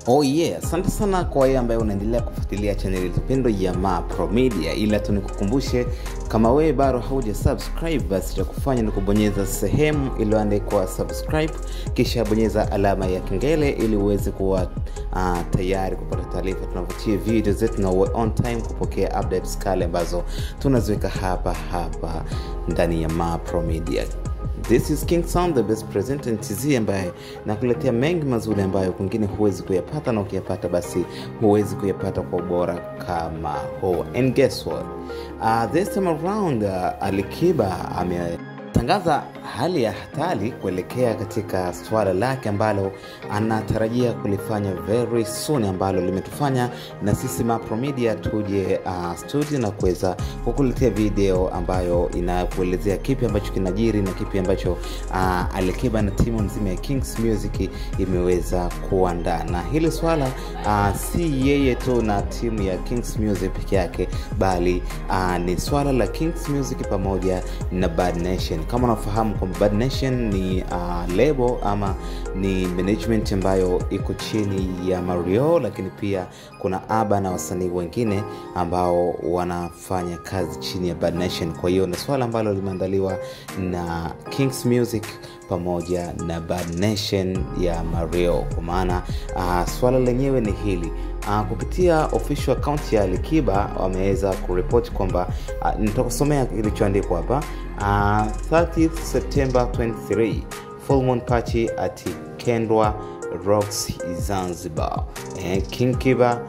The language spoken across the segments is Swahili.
Oh yeah, asante sana kwa wewe ambaye unaendelea kufuatilia chaneli Lupendo ya Mapro Media, ila tu nikukumbushe kama wewe bado hauja subscribe, basi cha kufanya ni kubonyeza sehemu iliyoandikwa subscribe, kisha bonyeza alama ya kengele ili uweze kuwa uh, tayari kupata taarifa tunavyotia video zetu na uwe on time kupokea updates kale ambazo tunaziweka hapa hapa ndani ya Mapro Media. This is King Sound, the best presenter in TZ ambaye nakuletea mengi mazuri ambayo kwingine huwezi kuyapata, na ukiyapata basi huwezi kuyapata kwa ubora kama huu. And guess what? Uh, this time around uh, Alikiba ametangaza hali ya hatari kuelekea katika swala lake ambalo anatarajia kulifanya very soon, ambalo limetufanya na sisi Mapro Media tuje uh, studio na kuweza kukuletea video ambayo inakuelezea kipi ambacho kinajiri na kipi ambacho uh, Alikiba na timu nzima ya Kings Music imeweza kuandaa. Na hili swala uh, si yeye tu na timu ya Kings Music peke yake, bali uh, ni swala la Kings Music pamoja na Bad Nation. Kama unafahamu kwamba Bad Nation ni uh, label ama ni management ambayo iko chini ya Mario, lakini pia kuna Aba na wasanii wengine ambao wanafanya kazi chini ya Bad Nation. Kwa hiyo ni swala ambalo limeandaliwa na Kings Music pamoja na Bad Nation ya Mario, kwa maana uh, swala lenyewe ni hili uh, kupitia official account ya Alikiba wameweza kuripoti kwamba uh, nitakusomea kilichoandikwa hapa uh, 30 September 23 full moon party at Kendwa Rocks Zanzibar eh, King Kiba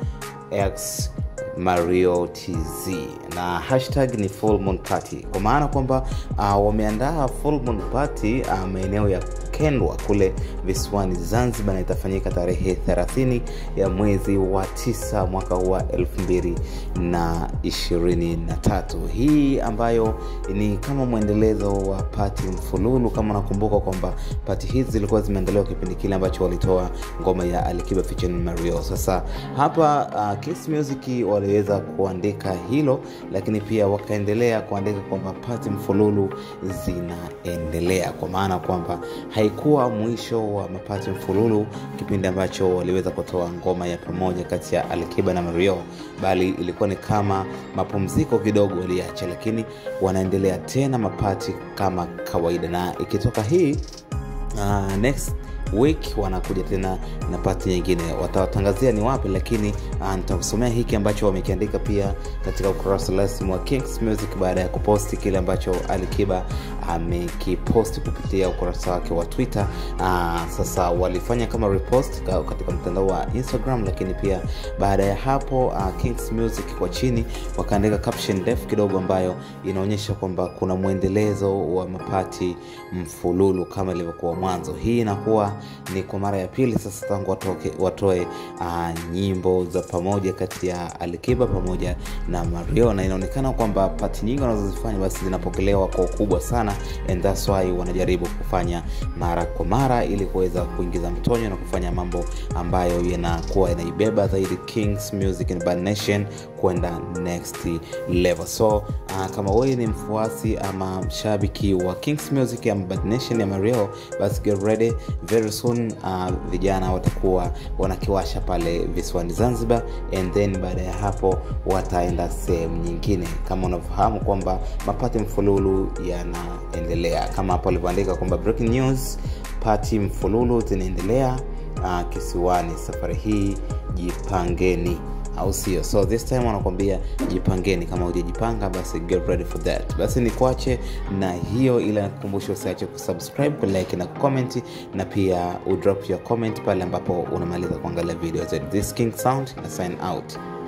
x Mario TZ na hashtag ni full moon party, kwa maana kwamba uh, wameandaa full moon party uh, maeneo ya Kendwa kule visiwani Zanzibar, na itafanyika tarehe 30 ya mwezi wa tisa mwaka wa elfu mbili na ishirini na tatu. Hii ambayo ni kama mwendelezo wa pati mfululu. Kama unakumbuka kwamba pati hizi zilikuwa zimeandaliwa kipindi kile ambacho walitoa ngoma ya Alikiba featuring Mario. Sasa hapa uh, Kiss Music waliweza kuandika hilo, lakini pia wakaendelea kuandika kwamba pati mfululu zinaendelea, kwa maana kwamba haikuwa mwisho wa mapati mfululu kipindi ambacho waliweza kutoa ngoma ya pamoja kati ya Alikiba na Mario, bali ilikuwa ni kama mapumziko kidogo waliacha, lakini wanaendelea tena mapati kama kawaida, na ikitoka hii uh, next week wanakuja tena na pati nyingine, watawatangazia ni wapi, lakini uh, nitakusomea hiki ambacho wamekiandika pia katika ukurasa rasmi wa Kings Music baada ya kuposti kile ambacho Alikiba amekiposti kupitia ukurasa wake wa Twitter. Uh, sasa walifanya kama repost katika mtandao wa Instagram, lakini pia baada ya hapo uh, Kings Music kwa chini wakaandika caption ndefu kidogo ambayo inaonyesha kwamba kuna mwendelezo wa mapati mfululu kama ilivyokuwa mwanzo. Hii inakuwa ni kwa mara ya pili sasa tangu watoke, watoe uh, nyimbo za pamoja kati ya Alikiba pamoja na Mario, na inaonekana kwamba pati nyingi wanazozifanya basi zinapokelewa kwa ukubwa sana, and that's why wanajaribu kufanya mara kwa mara ili kuweza kuingiza mtonyo na kufanya mambo ambayo yanakuwa yanaibeba zaidi Kings Music and Bad Nation kwenda next level. So uh, kama wewe ni mfuasi ama mshabiki wa Kings Music ama Bad Nation ya Mario, basi get ready very soon uh, vijana watakuwa wanakiwasha pale visiwani Zanzibar, and then baada ya hapo wataenda sehemu nyingine. Kama unavyofahamu kwamba mapati mfululu yanaendelea kama hapo alivyoandika kwamba breaking news, pati mfululu zinaendelea uh, kisiwani. Safari hii jipangeni au sio? So this time wanakwambia jipangeni, kama hujajipanga basi get ready for that. Basi ni kuache na hiyo, ila nakukumbusha usiache kusubscribe, kulike na kucomment, na pia udrop your comment pale ambapo unamaliza kuangalia video zetu. This King Sound na sign out.